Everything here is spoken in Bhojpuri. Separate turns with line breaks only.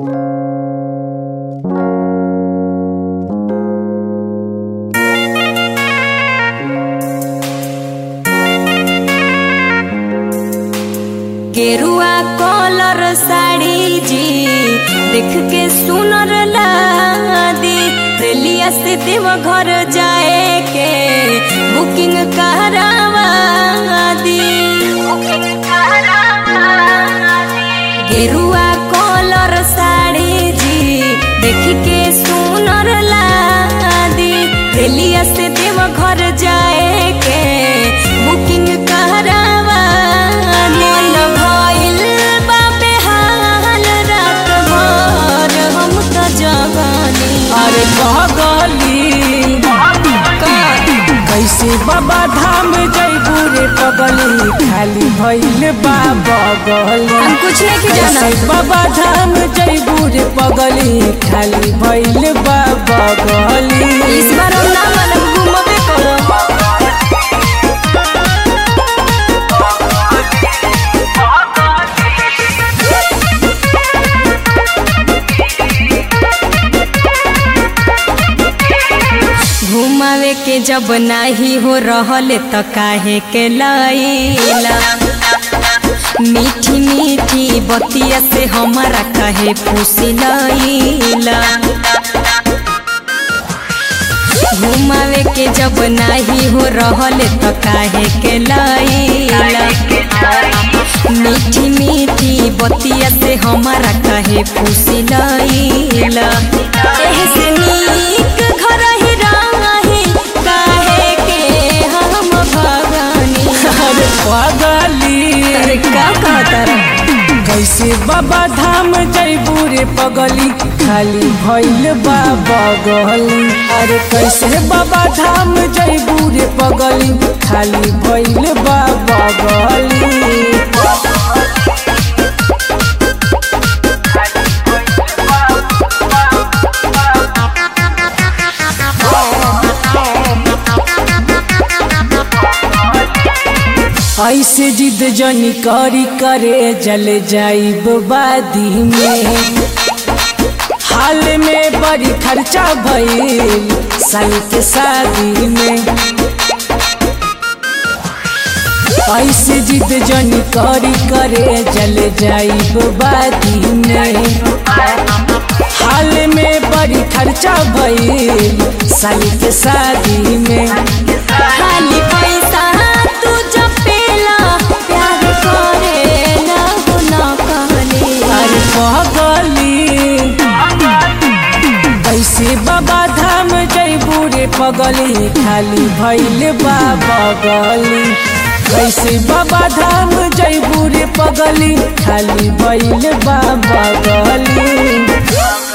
गेरुआ कलर साड़ी जी देख के सुनर लादी रेलिया से देव घर जाए के बुकिंग करावा दी गेरुआ कलर साड़ी जी देख के सुनर लादी रेलिया से देव घर जाए के बुकिंग करावा मन भइल बा बेहाल रात भर हम त जगानी
अरे बगली कैसे बाबा धाम जैबू रे पगली खाली भइल बा बगली
हम कुछ नहीं जाना
कैसे बाबा धाम जैबू रे पगली खाली भइल बा बगली
इस बार हम ना मानब घूमबे करब घुमावे के जब नाही हो रहल त काहे के लैला मीठी मीठी बतिया से हमारा काहे फूसी लैला घुमावे के जब नाही हो रहल त काहे के लैला मीठी मीठी बतिया से हमारा काहे फूसी लैला एहे से नीक घर ही रही काहे के हम भगानी
अरे पगली
अरे का कहता रे
कैसे बाबा धाम जैबू रे पगली खाली भइल बा बगली अरे कैसे बाबा धाम जैबू रे पगली खाली भइल बा बगली ऐसे जिद जनी करी करे जल जाइब बादी में हाल में बड़ी खर्चा भइल साल के शादी में ऐसे जिद जनी करी करे जल जाइब बादी में हाल में बड़ी खर्चा भइल साल के शादी में
खाली पैसा तू जपेला प्यार करे ना हो ना कहले
अरे पगली कैसे बाबा धाम जैबू रे पगली खाली भैल बा बगली कैसे बाबा धाम जैबू रे पगली खाली भैल बा बगली